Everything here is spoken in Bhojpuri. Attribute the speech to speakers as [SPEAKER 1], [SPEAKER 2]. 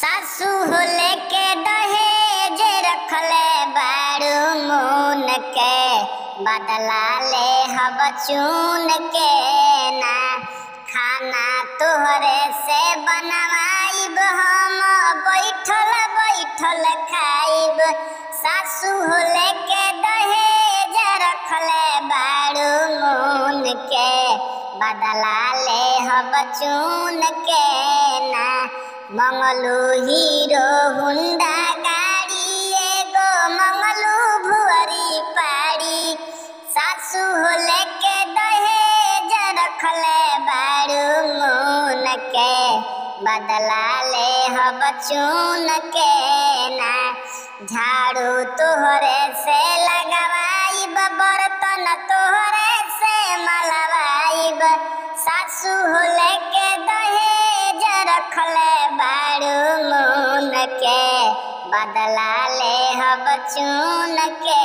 [SPEAKER 1] सासू हो लेके दहेज रखले बारू मून के बदला ले हब चून के ना खाना तोहरे से बनवाइब हम बैठल बैठल खाइब सासू हो लेके दहेज रखले बारू मून के बदला ले हब चून के ना मंगलू हीरो हुंडा गाड़ी एगो मंगलू भुअरी पाड़ी सासू हो लेके दहेज रखले बारू मून के बदला ले हब चून के ना झाड़ू तोहरे से लगवाइब बर्तन तोहरे से मलवाइब सासू हो लेके दहेज रखले बारू मून के बदला ले हब चून के